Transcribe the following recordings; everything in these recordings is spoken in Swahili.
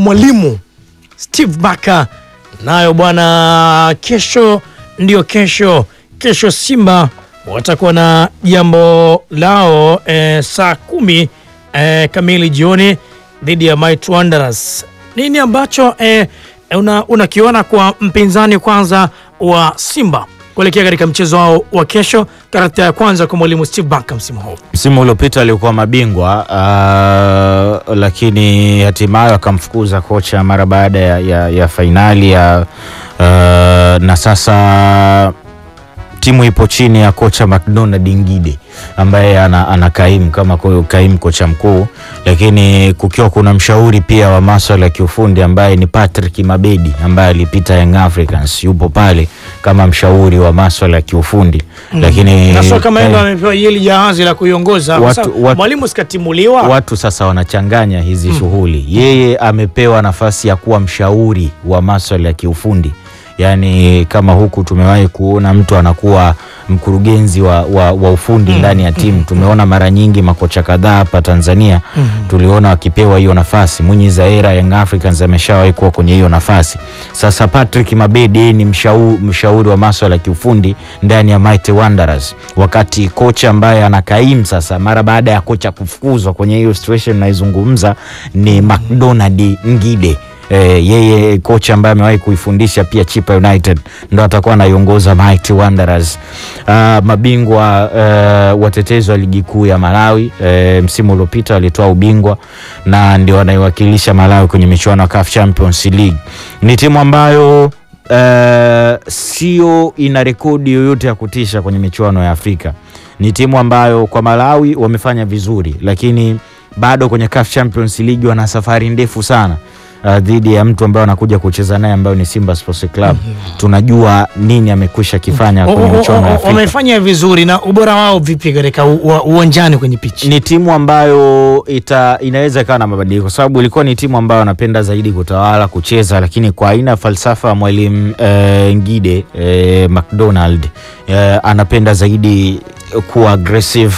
mwalimu Steve Barker nayo bwana, kesho ndio kesho. Kesho Simba watakuwa na jambo lao eh, saa kumi eh, kamili jioni dhidi ya Might Wanderers. Nini ambacho eh, una, unakiona kwa mpinzani kwanza wa Simba kuelekea katika mchezo wao wa kesho, karakta ya kwanza kwa mwalimu Steve Barker msimu huu? Msimu uliopita alikuwa mabingwa uh, lakini hatimaye akamfukuza kocha mara baada ya, ya, ya fainali ya uh, na sasa timu ipo chini ya kocha McDonald Ngide ambaye ana, ana kaimu kama ko- kaimu kocha mkuu, lakini kukiwa kuna mshauri pia wa maswala ya kiufundi ambaye ni Patrick Mabedi ambaye alipita Young Africans, yupo pale kama mshauri wa maswala ya kiufundi lakini na sio kama yeye ndo eh, amepewa hili jahazi la kuiongoza kwa Watu- sababu watu- mwalimu sikatimuliwa. watu sasa wanachanganya hizi shughuli. Yeye amepewa nafasi ya kuwa mshauri wa maswala ya kiufundi, yaani kama huku tumewahi kuona mtu anakuwa mkurugenzi wa, wa, wa ufundi ndani ya timu. Tumeona mara nyingi makocha kadhaa hapa Tanzania tuliona wakipewa hiyo nafasi. Mwinyi Zaera Young Africans ameshawahi kuwa kwenye hiyo nafasi. Sasa Patrick Mabedi yeye ni mshauri, mshauri wa maswala ya kiufundi ndani ya Mighty Wanderers, wakati kocha ambaye anakaimu sasa mara baada ya kocha kufukuzwa kwenye hiyo situation naizungumza ni McDonald Ngide. Eh, yeye kocha ambaye amewahi kuifundisha pia Chipa United ndo atakuwa anaiongoza Mighty Wanderers. Ah, mabingwa eh, watetezi wa ligi kuu ya Malawi eh, msimu uliopita walitoa ubingwa na ndio wanaiwakilisha Malawi kwenye michuano ya CAF Champions League. Ni timu ambayo eh, sio ina rekodi yoyote ya kutisha kwenye michuano ya Afrika. Ni timu ambayo kwa Malawi wamefanya vizuri, lakini bado kwenye CAF Champions League wana safari ndefu sana uh, dhidi ya mtu ambaye anakuja kucheza naye ambayo ni Simba Sports Club. Tunajua nini amekwisha kifanya O- kwenye o- michuano ya o- Afrika. Wamefanya vizuri na ubora wao vipi katika u- wa- uwanjani kwenye pitch? ni timu ambayo ita, inaweza ikawa na mabadiliko kwa sababu ilikuwa ni timu ambayo anapenda zaidi kutawala kucheza, lakini kwa aina ya falsafa ya mwalimu eh, Ngide eh, McDonald eh, anapenda zaidi kuwa aggressive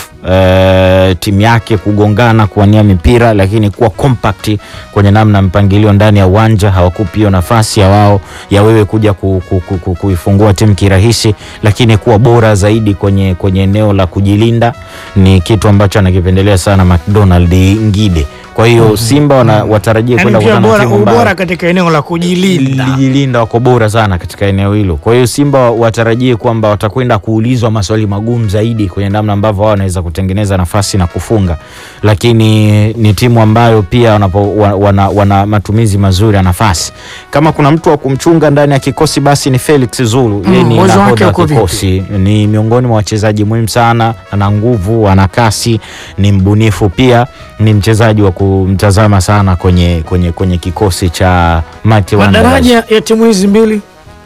eh, timu yake kugongana, kuwania mipira, lakini kuwa compact kwenye namna mpangilio ndani ya uwanja. Hawakupi hiyo nafasi ya wao ya wewe kuja ku, ku, ku, ku, kuifungua timu kirahisi, lakini kuwa bora zaidi kwenye, kwenye eneo la kujilinda ni kitu ambacho anakipendelea sana McDonald Ngide. Kwa hiyo Simba wana, watarajie Yaani kwenda pia kukutana na bora, timu ambayo ubora katika eneo la kujilinda. lijilinda wako bora sana katika eneo hilo. Kwa hiyo Simba watarajie kwamba watakwenda kuulizwa maswali magumu zaidi kwenye namna ambavyo wao wanaweza kutengeneza nafasi na kufunga, lakini ni timu ambayo pia wanapo, wa- wana, wana matumizi mazuri ya nafasi. Kama kuna mtu wa kumchunga ndani ya kikosi basi ni Felix Zulu. Yeye ni uwezo wake nahodha wa uko vipi? kikosi, ni miongoni mwa wachezaji muhimu sana, ana nguvu, ana kasi, ni mbunifu pia, ni mchezaji wa kumtazama sana kwenye, kwenye, kwenye kikosi cha Mighty Wanderers Madaraja ya timu hizi mbili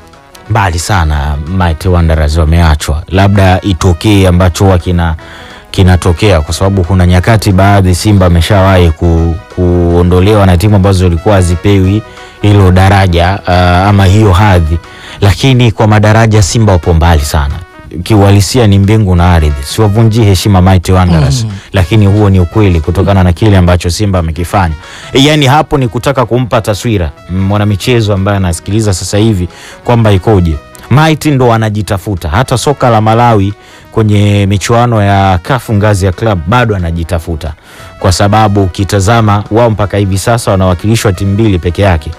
mbali sana. Mighty Wanderers wameachwa, labda itokee ambacho huwa kina kinatokea kwa sababu kuna nyakati baadhi Simba ameshawahi ku, kuondolewa na timu ambazo zilikuwa hazipewi hilo daraja uh, ama hiyo hadhi, lakini kwa madaraja Simba wapo mbali sana kiuhalisia ni mbingu na ardhi. Siwavunjii heshima Mighty Wanderers lakini huo ni ukweli kutokana na kile ambacho Simba amekifanya. E, yani hapo ni kutaka kumpa taswira mm, mwanamichezo ambaye anasikiliza sasa hivi kwamba ikoje. Mighty ndo anajitafuta, hata soka la Malawi kwenye michuano ya kafu ngazi ya club bado anajitafuta, kwa sababu ukitazama wao mpaka hivi sasa wanawakilishwa timu mbili peke yake.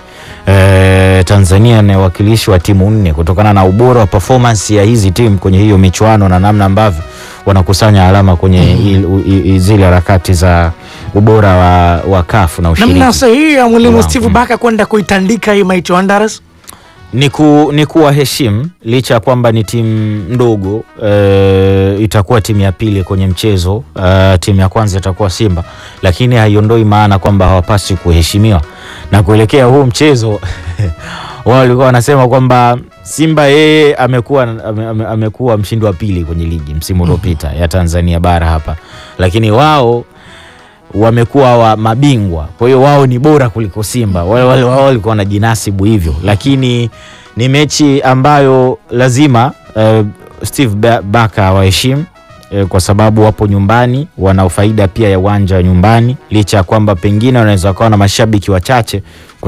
Eh, Tanzania ni wakilishi wa timu nne kutokana na ubora wa performance ya hizi timu kwenye hiyo michuano na namna ambavyo wanakusanya alama kwenye il- u- i- i- zile harakati za ubora wa, wa kafu na ushiriki. namna sahihi ya mwalimu Wow. Steve Barker kwenda kuitandika hii Mighty Wanderers. ni, ku, ni kuwaheshimu licha ya kwamba ni timu ndogo e, itakuwa timu ya pili kwenye mchezo e, timu ya kwanza itakuwa Simba, lakini haiondoi maana kwamba hawapaswi kuheshimiwa na kuelekea huu mchezo wao walikuwa wanasema kwamba Simba yeye amekuwa ame, ame, amekuwa mshindi wa pili kwenye ligi msimu uliopita ya Tanzania bara hapa, lakini wao wamekuwa wa mabingwa, kwa hiyo wao ni bora kuliko Simba. Wale wale wao walikuwa wanajinasibu hivyo, lakini ni mechi ambayo lazima uh, Steve Ba- Barker awaheshimu eh, kwa sababu wapo nyumbani, wana faida pia ya uwanja wa nyumbani, licha ya kwamba pengine wanaweza wakawa na mashabiki wachache